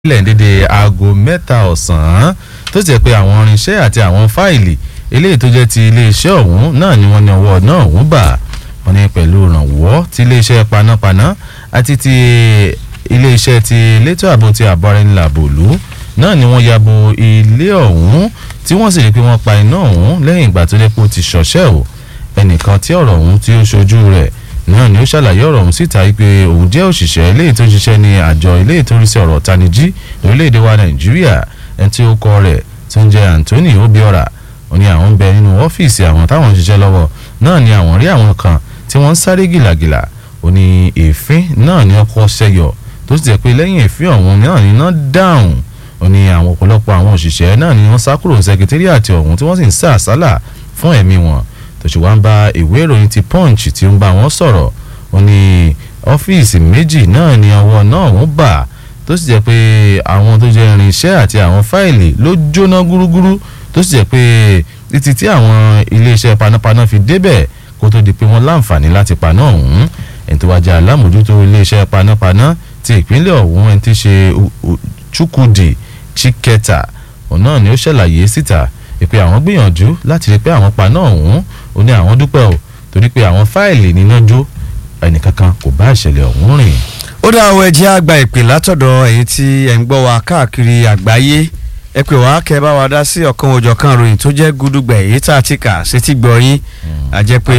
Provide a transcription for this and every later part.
sílẹ̀ dédé aago mẹ́ta ọ̀sán tó ti jẹ́ pé àwọn irinṣẹ́ àti àwọn fáìlì eléyìí tó jẹ́ ti iléeṣẹ́ ọ̀hún náà ni wọ́n ní ọwọ́ náà ọ̀hún bà wọ́n ní pẹ̀lú ìrànwọ́ ti iléeṣẹ́ panápaná àti ti iléeṣẹ́ ti elétò ààbò ti àbọ̀rẹ́nìlàbòlú náà ni wọ́n yabo ilé ọ̀hún tí wọ́n sì rí pé wọ́n pa iná ọ̀hún lẹ́yìn ìgbà tó lè po ti ṣọ̀ṣẹ́ o ẹnìkan tí ọ̀rọ̀ ọ̀hún tí ó ṣojú rẹ̀ náà ni ó ṣàlàyé ọ̀rọ̀ ọ̀hún síta wípé òun jẹ́ òṣìṣẹ́ eléyìí tó ń ṣiṣẹ́ ní àjọ eléyìí tó ń rí sí ọ̀rọ̀ tanijí lórílẹ̀‐èdè wa nàìjíríà ẹni tí ó kọ rẹ̀ tó ń jẹ́ anthony obiora ó ní àwọn ń bẹ nínú ọ́fíìsì àwọn táwọn ń ṣiṣẹ́ lọ́wọ́ náà ni àwọn rí àwọn kan tí wọ́n ń sáré gìlàgìlà ó ní èéfín náà ni ọkọ̀ ṣẹyọ tó sì jẹ́ pé lẹ́yìn èéfín ọ̀hún náà ni iná dáhùn ó ní àwọn ọ̀pọ̀lọpọ̀ àwọn òṣìṣẹ́ náà ni wọ́n sá kúrò sẹkítẹ́rìàtì ọ̀hún tí wọ́n sì ń sá àsálà fún ẹ̀mí wọn tó ṣe wá ń bá ìwé ìròyìn ti punch tí ó ń bá wọn sọ̀rọ̀ ó ní ọ́fíìsì méjì náà ni ọwọ́ náà wọ́n bà tó sì jẹ́ pé àwọn tó jẹ́ irinṣẹ́ àti àwọn fáìlì ló jóná gúrúgúrú tó sì jẹ́ pé títí tí àwọn iléeṣẹ́ panápaná fi débẹ̀ kó tó di pé wọ́n láǹfààní láti paná ọ̀hún ẹni tó wá jẹ́ alámòjútó iléeṣẹ́ panápaná ti ìpínlẹ̀ ọ̀hún ẹni tí ṣe Chukwudi Chiketa òun náà ni ó ṣàlàyé síta pé àwọn gbìyànjú láti rí pé àwọn paná ọ̀hún ó ní àwọn dúpẹ́ o torí pé àwọn fáìlì níná jó ẹnìkankan kò bá ìṣẹ̀lẹ̀ ọ̀hún rìn. ó dá àwọn ẹjẹ́ àgbà ìpè látọ̀dọ̀ èyí tí ẹ̀ ń gbọ́ wa káàkiri àgbáyé ẹ pè wá kẹ́ bá wa dá sí ọ̀kan òjọ̀kan ròyìn tó jẹ́ gúdúgbà èyí tá a ti kà sétí gbọ́ yín àjẹ́ pé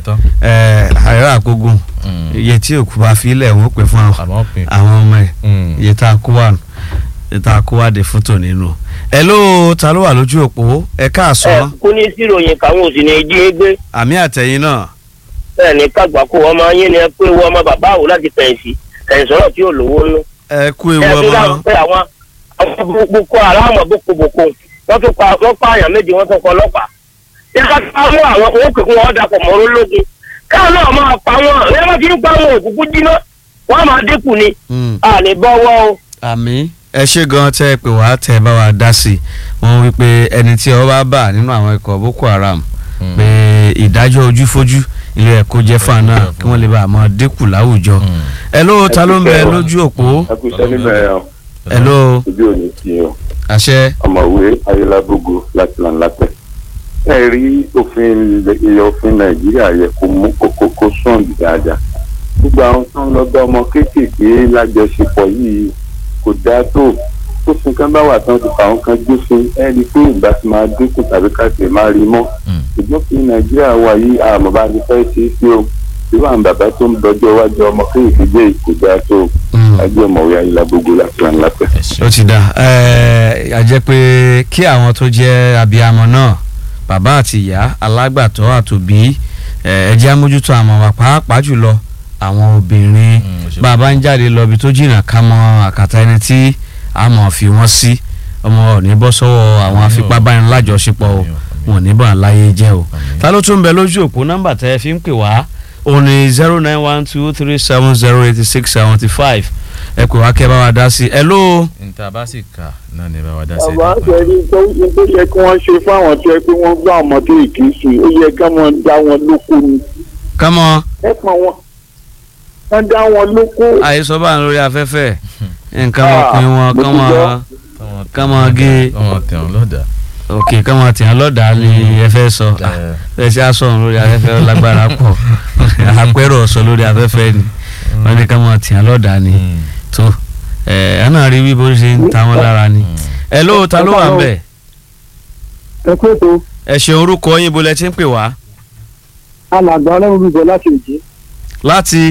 àìrà àgbógun iye tí òkú bá fi ilẹ̀ wọ́n pè fún àwọn ọmọ ẹ̀ iye tá a kó wà iye tá a kó wà dé fún tò nínú. ẹ ló ta ló wà lójú òpó ẹ káàsán. ẹ kú ní síròyìn káwọn òsì ní jí gbé. àmì àtẹ̀yìn náà. bẹ́ẹ̀ ni kágbákò ọmọ yín ni ẹ pé wọ́n ọmọ bàbá àwò láti fẹ̀yìntì ẹ̀sọ́rọ̀ tí ò lówó nú. ẹ kú ewu ẹ ọmọ fi náà. dáhùn pé àwọn àwọn boko haram bokoboko wọ́n tún pa wọ́n pa àyàn méjì wọ́n tún kọ ọlọ́pàá. yẹ ká ká mú àwọn owó kékeré wọn dàpọ̀ mọ́ ológun káwọn náà máa pa wọn ẹ má ti ń pa wọn òkùnkùn jiná wọ́n á máa dínkù ni Mm. a lè bọ́wọ́ o. àmì ẹ ṣe gan tẹ ẹ pé wàá tẹ ẹ bá wa dá sí i wọn wí pé ẹni tí ọ bá bà nínú àwọn ikọ̀ boko haram pé ìdájọ́ ojúfójú ilé ẹ̀kọ́ jẹ́ fún àná kí wọ́n lè bá a mọ dínkù láwùjọ. ẹ ló ta ló ń bẹ lójú òpó ẹ kú iṣẹ́ níbẹ̀ yẹn ẹ ló ojú òní ti yàn àṣẹ ọ̀mọ̀wé ayélujábógo láti lànlátẹ̀. ẹ rí òfin ilẹ̀ òfin nàìjíríà yẹ kó mú kókó kó sùn dáadáa. gbogbo àwọn tó ń lọ bá ọmọ kéékèèké lájọṣepọ̀ yìí kò dáa tó tó fi kan bá wà tán ti fà wọn kan jófin ẹ rí i pé ìgbà tí máa dínkù tàbí ká sì máa rí mọ́. ṣùgbọ́n fi nàìjíríà wà yìí àmọ́ bá ti fẹ́ ṣe é sí o irú àwọn bàbá tó ń dọjọ́ iwájú ọmọ kéékèèké jẹ́ kò dáa tó ẹgbẹ́ ọ̀mọ̀wé ayélujábógo láti lànlátẹ̀. ó ti dà ẹ a jẹ́ pé kí àwọn tó jẹ́ abiyamọ náà bàbá àti ìyá alágbàtọ́ àtòbí ẹ ẹ jẹ́ àmójútó àwọn wa pàápàá jùlọ àwọn obìnrin bàbá ń jáde lọ ibi tó jìnnà ká mọ àkàtà ẹni tí a mọ̀ fi wọ́n sí ọmọ ò ní bọ́ sọ́wọ́ àwọn afipábánilàjọṣepọ̀ o wọn ò ní bọ̀ láyé jẹ́ o ta ló tún ń bẹ lójú òpó nọ́mbà tẹ́ ẹ fi ń pè wá òun ni zero nine one two three seven zero eighty six seventy five ẹ pè wá kẹ́ bá wa dá sí i hello. níta bá sì kà náà ni bá wa dá sí bàbá àṣẹrí tó tó yẹ kí wọ́n ṣe fáwọn tó yẹ pé wọ́n gbọ́ àwọn ọmọdé ìkísù ó yẹ kí wọ́n dá wọn lóko ni kámọ́ ẹ pọn wọn wọ́n dá wọn lóko. àhesọ bá ń lórí afẹ́fẹ́ nǹkan ọkùnrin wọn mo kán ti mọ gbọ́. kán mọ gé ọmọ tẹ̀wọ̀n lọ́dà. òkè kán mọ tìyàn lọ́dà ni ẹ fẹ́ sọ ẹ ṣe aṣọ ọ̀hún lórí afẹ́fẹ́ ó lágbára pọ̀ àpẹẹrẹ ọ̀sọ̀ lórí afẹ́fẹ́ ni wọ́n ní kán mọ tìyàn lọ́dà ni tó ẹ ẹ náà rí bí bó ṣe ń ta wọn lára ni ẹ ló ta ló wà ń bẹ̀ ẹ pé tó ẹ ṣe orúkọ yín bó lẹ ti ń pè wá alàgbà ọlọ́run bíbọ láti òjé láti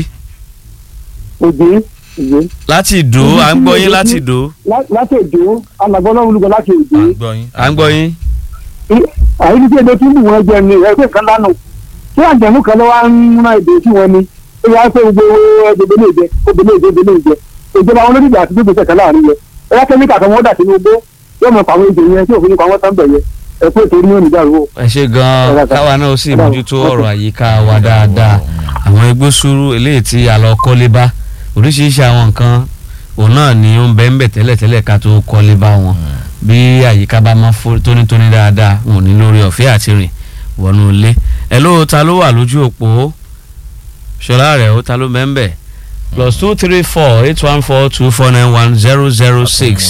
òjé òjé láti ìdó à ń gbọ́ yín láti ìdó láti òjé alàgbà ọlọ́run bíbọ láti à òjé ń gbọ́ yín. à ń gbọ́ yín àyíkí tí èdè tún bù wọn jẹ ni ẹgbẹ́ kan lánàá tí àjẹmú kan ló wá ń rán èdè sí wọn ni ó yà pé gbogbo ẹgbẹ́ lè jẹ gbogbo lè jẹ gbogbo lè jẹ ìjọba àwọn olódìjà àti gbogbo ìṣẹ̀kan láàrin yẹ ẹ yá kẹ́míkà kan wọ́n dà sínú igbó yóò mọ̀ pàwọn èdè yẹn tí òfin nípa wọn tán bẹ̀ yẹ ẹ pé ètò orí yóò ní dàrú o. ẹ ṣe gan-an káwa náà ó sì mójútó ọ̀rọ̀ àyíká wa dáadáa àwọn igbó sùúrù eléyìí tí a lọ kọ́lé bá oríṣiríṣi àwọn nǹkan òun náà ni ó ń bẹ ń bẹ tẹ́lẹ̀tẹ́lẹ̀ ká tó kọ́lé bá wọn bí àyíká bá máa fó tónítóní dáadáa wọn ò ní lórí ọ̀fẹ́ àti rìn wọnú ilé ẹ ló ta ló wà lójú òpó ṣọlá rẹ̀ ó ta ló bẹ́ ń bẹ̀ plus two three four eight one four two four nine one zero zero six